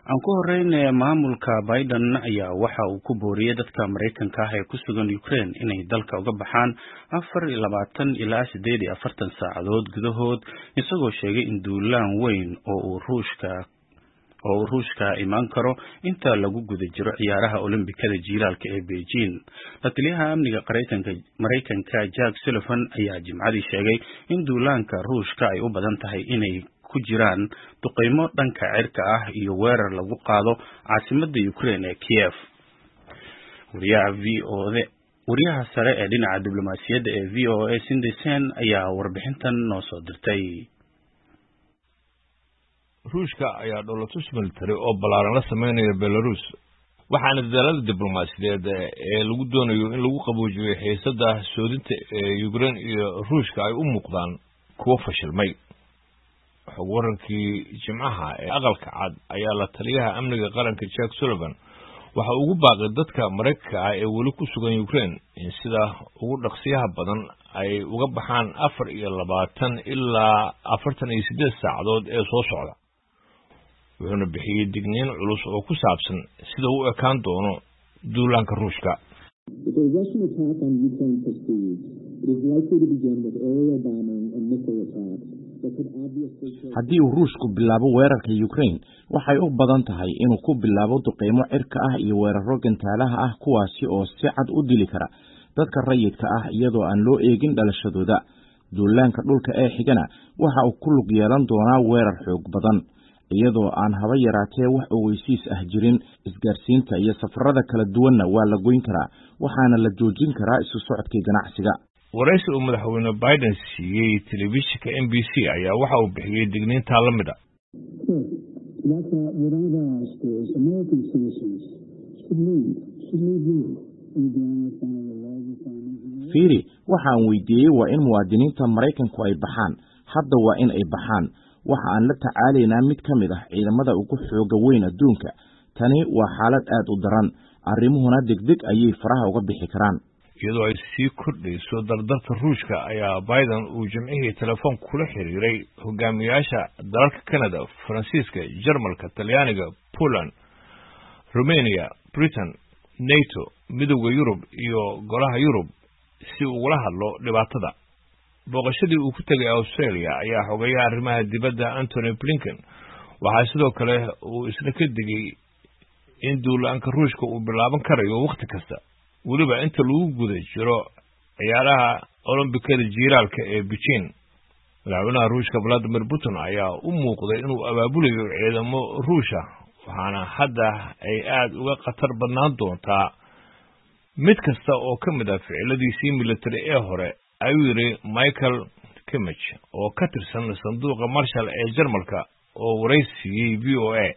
aan ku horeyn maamulka biden ayaa waxa uu ku booriyey dadka maraykanka ah ee ku sugan ukraine inay dalka uga baxaan afar iyo labaatan ilaa siddeed iyo afartan saacadood gudahood isagoo sheegay in duulaan weyn oo uu ruushka oo uu ruushka imaan karo inta lagu guda jiro ciyaaraha olombikada jiilaalka ee beijing la-taliyaha amniga maraykanka jack sullivan ayaa jimcadii sheegay in duulaanka ruushka ay u badan tahay inay ku jiraan duqeymo dhanka cirka ah iyo weerar lagu qaado caasimadda ukraine ee kiev wariyaha v o d wariyaha sare ee dhinaca diblomaasiyadda ee v o a sindisen ayaa warbixintan noo soo dirtay ruushka ayaa dholotus military oo ballaaran la sameynaya belarus waxaana dadaalada diblomaasiyadeed ee lagu doonayo in lagu qaboojiyo xiisada soodinta ee ukraine iyo ruushka ay u muuqdaan kuwo fashilmay xog warankii jimcaha ee aqalka cad ayaa la taliyaha amniga qaranka jack sullivan waxa ugu baaqay dadka maraykanka ah ee weli ku sugan ukraine in sida ugu dhaqsiyaha badan ay uga baxaan afar iyo labaatan ilaa afartan iyo siddeed saacadood ee soo socda wuxuuna bixiyey digniin culus oo ku saabsan sida u ekaan doono duulaanka ruushka haddii uu ruushku bilaabo weerarka ukraine waxay u badan tahay inuu ku bilaabo duqeymo cirka ah iyo weeraro gantaalaha ah kuwaasi oo si cad u dili kara dadka rayidka ah iyadoo aan loo eegin dhalashadooda duulaanka dhulka ee xigana waxa uu ku lug yeelan doonaa weerar xoog badan iyadoo aan haba yaraatee wax ogeysiis ah jirin isgaarsiinta iyo safarada kala duwanna waa la goyn karaa waxaana la joojin karaa isu socodkii ganacsiga waraysi uu madaxweyne biden siiyey telefishinka m b c ayaa waxa uu bixiyey digniintaa la mid a fiiri waxaan weydiiyey waa in muwaadiniinta maraykanku ay baxaan hadda waa in ay baxaan waxa aan la tacaalaynaa mid ka mid ah ciidamada ugu xooga weyn adduunka tani waa xaalad aad u daran arrimuhuna degdeg ayay faraha uga bixi karaan iyadoo ay sii kordhayso dardarta ruushka ayaa biden uu jimcihii telefoon kula xiriiray hogaamiyaasha dalalka canada faransiiska jarmalka talyaaniga poland rumania britain nato midowda yurub iyo golaha yurub si ugula hadlo dhibaatada booqashadii uu ku tegay australia ayaa xogeeya arrimaha dibadda antony blinken waxaa sidoo kale uu isna ka digay in duulaanka ruushka uu bilaaban karayo wakhti kasta weliba inta lagu guda jiro ciyaaraha olombikada jiiraalka ee beijing madaxweynaha ruushka valadimir putin ayaa u muuqday inuu abaabulayo ciidamo ruusha waxaana hadda ay aada uga khatar badnaan doontaa mid kasta oo ka mid ah ficiladiisii military ee hore ayuu yidhi michael kimich oo ka tirsan sanduuqa marshal ee jarmalka oo waraysiiyey v o a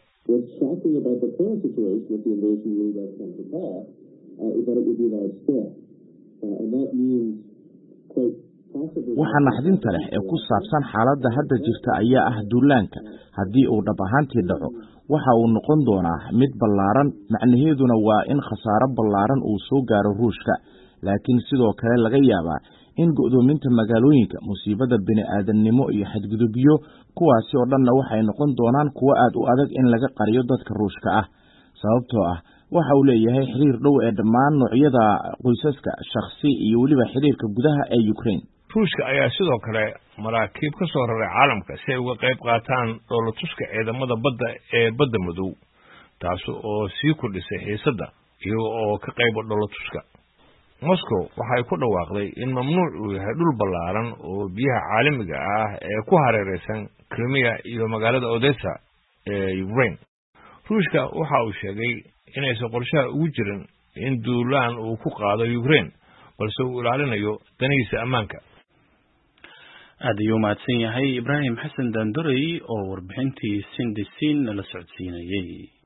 waxa naxdinta leh ee ku saabsan xaaladda hadda jirta ayaa ah duulaanka haddii uu dhab ahaantii dhaco waxa uu noqon doonaa mid ballaaran macnaheeduna waa in khasaaro ballaaran uu soo gaaro ruushka laakiin sidoo kale laga yaabaa in go'doominta magaalooyinka musiibada bini-aadamnimo iyo xadgudubyo kuwaasi oo dhanna waxay noqon doonaan kuwo aad u adag in laga qariyo dadka ruushka ah sababtoo ah waxa uu leeyahay xiriir dhow ee dhammaan noocyada qoysaska shakhsi iyo weliba xiriirka gudaha ee ukraine ruushka ayaa sidoo kale maraakiib ka soo raray caalamka si ay uga qayb qaataan dhoolatuska ciidamada badda ee badda madow taas oo sii kordhisay xiisadda iyaga oo ka qayba dhoolatuska moscow waxay ku dhawaaqday in mamnuuc uu yahay dhul ballaaran oo biyaha caalamiga ah ee ku hareeraysan krimiya iyo magaalada odessa ee ukraine ruushka waxa uu sheegay inaysan qorshaha ugu jirin in duulaan uu ku qaado ukraine balse uu ilaalinayo danihiisa ammaanka aad ayuu mahadsan yahay ibraahim xasan daandorey oo warbixintii sindisin nala socodsiinayey